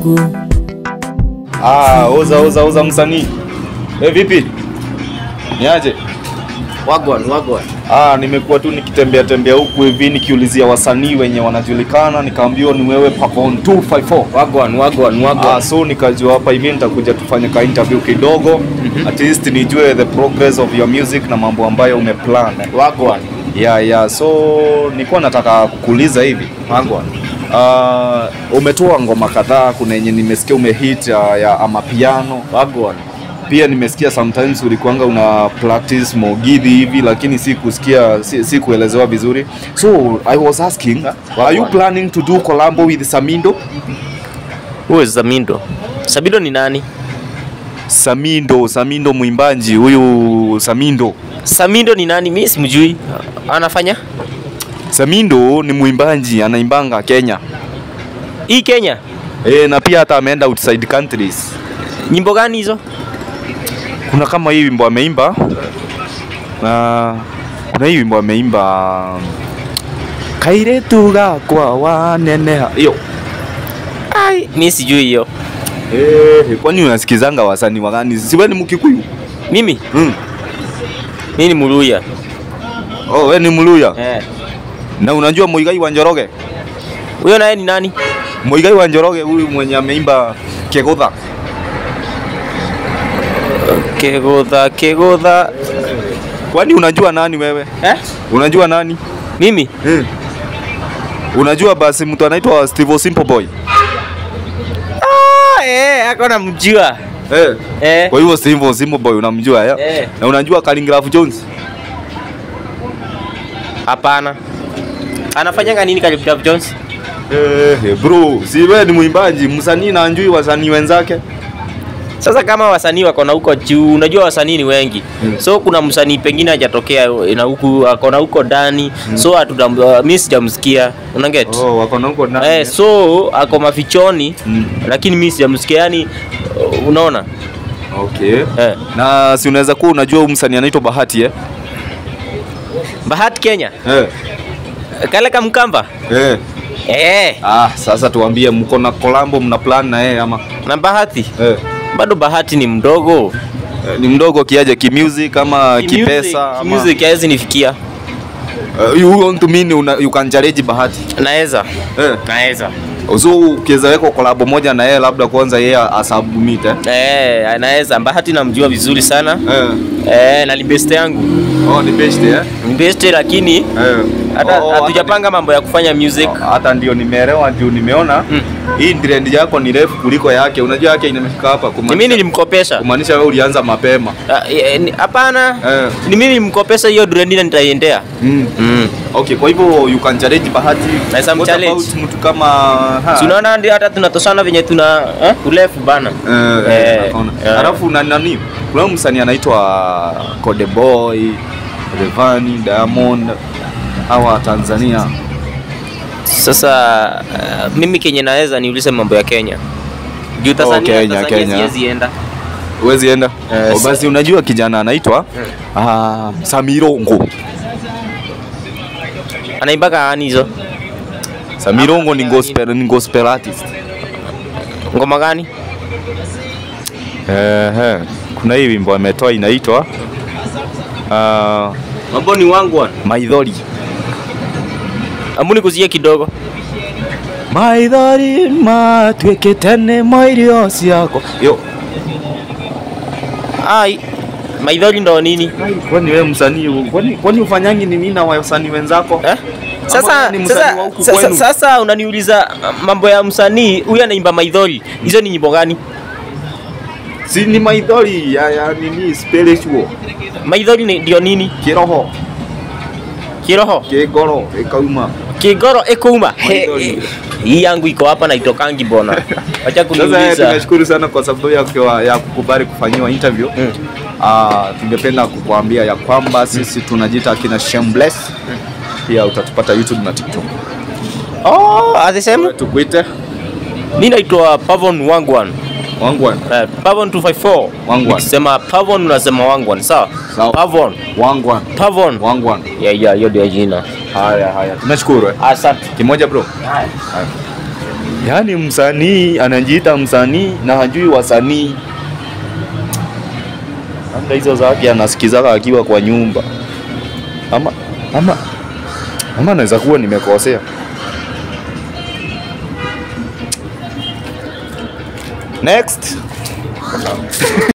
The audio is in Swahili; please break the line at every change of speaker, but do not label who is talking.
wangu
Ah, oza oza oza msanii. Eh, vipi? Niaje?
Wagwan, wagwan.
Ah, nimekuwa tu nikitembea tembea huku hivi nikiulizia wasanii wenye wanajulikana, nikaambiwa ni wewe Pavon 254.
Wagwan, wagwan, wagwan.
Ah, so nikajua hapa hivi nitakuja tufanye ka interview kidogo at least nijue the progress of your music na mambo ambayo umeplan.
Wagwan.
Yeah, yeah. So nilikuwa nataka kukuuliza hivi.
Wagwan.
Uh, umetoa ngoma kadhaa, kuna yenye nimesikia umehit ya, ya amapiano
Wagwan.
pia nimesikia sometimes ulikuanga una practice mogidhi hivi lakini si kusikia si, si kuelezewa vizuri so i was asking are you planning to do collabo with samindo
Who is Zamindo? Sabido ni nani?
samindo samindo mwimbaji huyu samindo
Samindo ni nani? Mimi simjui. Anafanya?
samindo ni mwimbaji anaimbanga kenya
Hii Kenya.
e, na pia hata ameenda outside countries
Nyimbo gani hizo?
kuna kama hii wimbo ameimba na kuna hii wimbo ameimba kairetu gakwa waneneha hiyo
Ai, mimi sijui hiyo.
Eh, kwani unasikizanga wasanii wa gani? Si wewe ni Mkikuyu?
Mimi,
Mm.
mimi ni Muluya.
Oh, wewe ni Mluya.
Eh.
Na unajua Muigai wa Njoroge?
Huyo naye ni nani?
Muigai wa Njoroge huyu mwenye ameimba Kegotha.
Kegotha, Kegotha.
Kwani unajua nani wewe?
Eh?
Unajua nani?
Mimi?
Mm. Unajua basi mtu anaitwa Steve Simple Boy.
Ah, eh, ako namjua.
Eh.
Eh.
Kwa hivyo Steve Simple Boy unamjua ya?
Eh.
Na unajua Khaligraph Jones?
Hapana. Anafanyanga nini Khaligraph Jones?
Eh, bro, si wewe ni mwimbaji, msanii na anjui wasanii wenzake?
Sasa kama wasanii wako na huko juu, unajua wasanii ni wengi
Mm.
so kuna msanii pengine hajatokea na huku ako na huko ndani so hatuta uh, mimi sijamsikia una get
Oh, wako na huko ndani.
eh, so ako mafichoni
Mm.
lakini mimi sijamsikia yani uh, unaona
Okay.
eh.
Na si unaweza kuwa unajua huyu msanii anaitwa Bahati eh?
Bahati Kenya
Eh.
kale kamkamba
Eh.
eh,
Ah, sasa tuambie mko na kolabo mna plan na yeye ama?
na Bahati
Eh.
bado Bahati ni mdogo
Eh, Ni mdogo kiaje kimusic ama kipesa ama
music hawezi nifikia
uh, you want to mean una, you can challenge Bahati.
naweza
Eh.
naweza
So ukiweza weka kolabo moja na yeye labda kwanza yeye asubmit eh.
eh, anaweza Bahati namjua vizuri sana
Eh.
eh, na ni best yangu
Oh, ni best eh.
ni best lakini
Eh.
hata
Oh,
hatujapanga mambo ya kufanya music
hata- Hata ndio nimeelewa juu nimeona
Mm.
hii trend yako ni refu kuliko yake. Unajua yake inafika hapa
ni mimi
kumaanisha
nilimkopesha
kumaanisha wewe ulianza mapema.
Ah, eh, ni- hapana
Eh.
ni mimi nilimkopesha hiyo durendina nitaiendea
Mm.
mm.
Okay, kwa hivyo you can challenge Bahati.
Naweza
What
mchallenge.
about mtu kama ha.
Si unaona ndio hata tunatoshana venye tuna eh, urefu bana
Eh,
Eh,
eh, nakaona.
eh.
Alafu na nani? Kuna msanii anaitwa Kode Boy, Revani, Diamond hawa Tanzania.
sasa uh, mimi kenye naweza niulize mambo ya Kenya juu Tanzania,
Kenya,
Tanzania
Kenya.
siwezi enda
Huwezi enda?
Eh,
Oh,
sa-
basi unajua kijana anaitwa ah, Samirongo.
anaimbaga ani hizo
Samirongo ni gospel, ni gospel artist.
ngoma gani
Ehe. Kuna hii wimbo ametoa inaitwa ah,
mambo ni wangu wana
Maithori.
ambuni kuzie kidogo
Maithori matuĩkĩte nĩ mairio ciakwa. Yo,
ai maidhori ndo nini
kwani wewe msanii kwani kwani ufanyangi nini na wasanii wenzako?
eh? Sasa,
wewe ni msanii
sasa,
wa huku
sasa,
kwenu?
sasa unaniuliza uh, mambo ya msanii huyu anaimba maidhori hizo ni nyimbo gani
Si ni maithori ya, ya nini spiritual
maidhori ni- ndio nini
kiroho
kiroho
kigoro ikauma.
kigoro ikuuma
Maidhori.
He- he- hii yangu iko hapa na itokangi bona wacha
Sasa eh,
kuniuliza
tunashukuru sana kwa sababu ya, kwa- ya kukubali kufanyiwa interview.
Mm.
Ah, tungependa kukuambia ya kwamba sisi tunajiita kina Shameless. Pia utatupata YouTube na TikTok.
oh atisema
Tukuite
mimi naitwa Pavon Wangwan
Wangwan.
eh, Pavon 254
Wangwan.
ukisema Pavon unasema Wangwan sawa
Sawa.
Pavon
Wangwan.
Pavon
Wangwan.
yeah yeah hiyo ndio jina
Haya haya. Tunashukuru. eh.
asante
Kimoja bro.
Haya.
Haya. yaani msanii anajiita msanii na hajui wasanii labda hizo zake anasikizaka akiwa kwa nyumba ama ama ama naweza kuwa nimekosea next